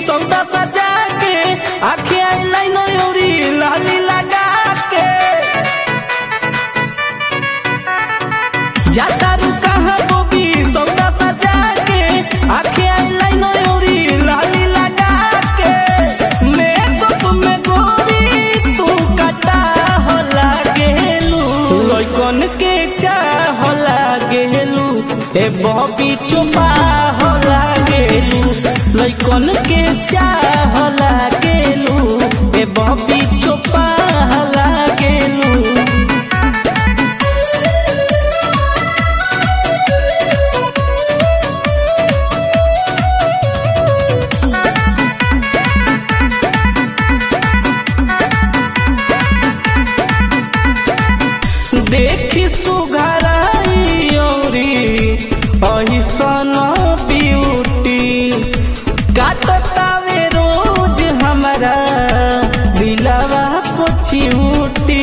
सौदा सजा के आखे आई लाइन औरी लाली लगा के जाता रू कहाँ बोबी सौदा सजा के आखे आई लाइन औरी लाली लगा के मेकअप में गोरी तू कटा हो लागेलू लइकन के चाह हो लागेलू ए बॉबी चुपा हो लागेलू लइकन के चाह हो लागेलू ए बॉबी चुपा हो लागेलू देखी सुघराई औरी अहिसन ब्यूटी काटतावे रोज हमारा दिलवा पोछियूटी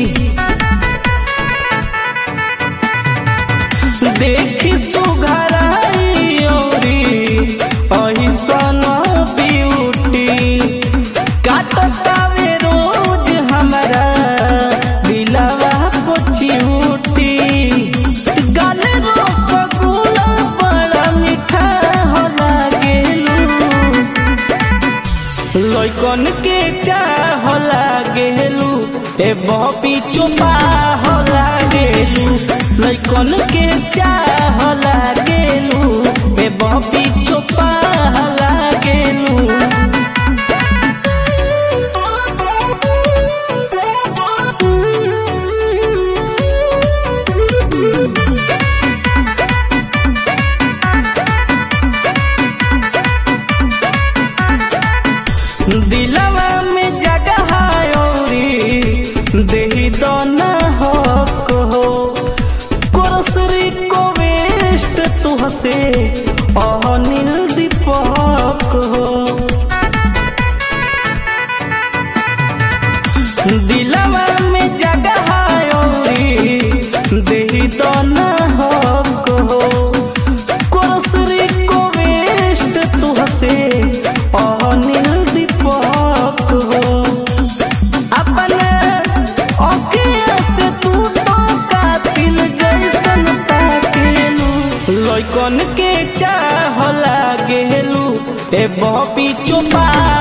देखी सुघराई औरी अहिसन ब्यूटी काटतावे रोज हमारा दिलवा पोछियूटी गाले रसगुल्ला बड़ा मीठा हो लागेलू लइकन के चाह हो लागेलू ए बॉबी चुपा हो लागेलू लइकन के चाह हो लागेलू ए बॉबी चुपा हो लागेलू दिलवा में जगह औरी देही दोना हो कहो कुरसरी को वेस्ट तुहसे अनिल दीपक हो दिलवा में जगह औरी देही दोना हो कहो कुरसरी को वेस्ट तुहसे अनिल दीपक हो अपने अखिया से तू तो कातिल जैसन ताकेलू लइकन के चाह लागेलू ए बॉबी चुपा